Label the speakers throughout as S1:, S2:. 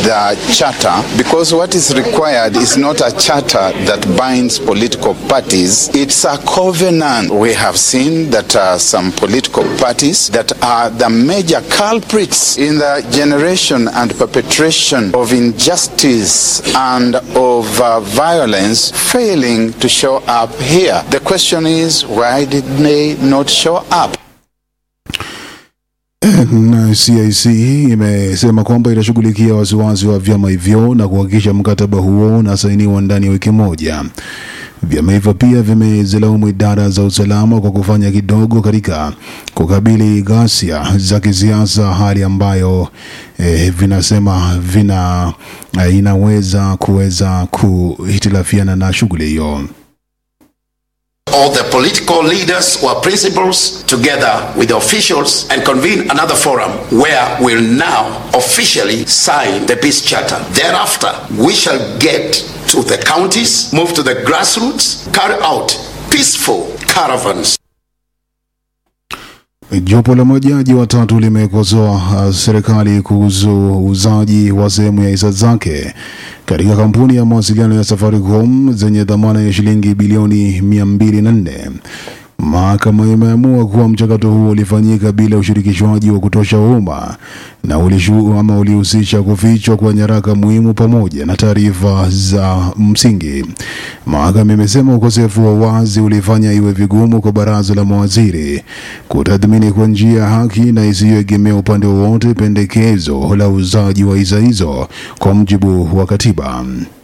S1: the charter because what is required is not a charter that binds political parties, it's a covenant. We have seen that uh, some political parties that are the major culprits in the generation and perpetration of injustice and of uh, violence failing to show up here. The question is, why did they not show up?
S2: Na CIC imesema kwamba itashughulikia wasiwasi wa vyama hivyo na kuhakikisha mkataba huo unasainiwa ndani ya wiki moja. Vyama hivyo pia vimezilaumu idara za usalama kwa kufanya kidogo katika kukabili ghasia za kisiasa, hali ambayo eh, vinasema vina eh, inaweza kuweza kuhitilafiana na shughuli hiyo.
S3: all the political leaders or principals together with the officials and convene another forum where we'll now officially sign the peace charter. Thereafter, we shall get to the counties, move to the grassroots, carry out peaceful caravans.
S2: Jopo la majaji watatu limekosoa uh, serikali kuhusu uuzaji wa sehemu ya hisa zake katika kampuni ya mawasiliano ya Safaricom zenye dhamana ya shilingi bilioni 204. Mahakama imeamua kuwa mchakato huo ulifanyika bila ushirikishwaji wa kutosha wa umma na ulishu, ama ulihusisha kufichwa kwa nyaraka muhimu pamoja na taarifa za msingi. Mahakama imesema ukosefu wa wazi ulifanya iwe vigumu kwa baraza la mawaziri kutathmini kwa njia ya haki na isiyoegemea upande wowote pendekezo la uuzaji wa hisa hizo kwa mujibu wa katiba.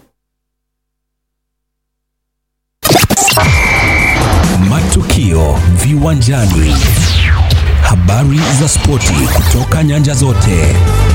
S4: Matukio viwanjani, habari za spoti kutoka nyanja zote.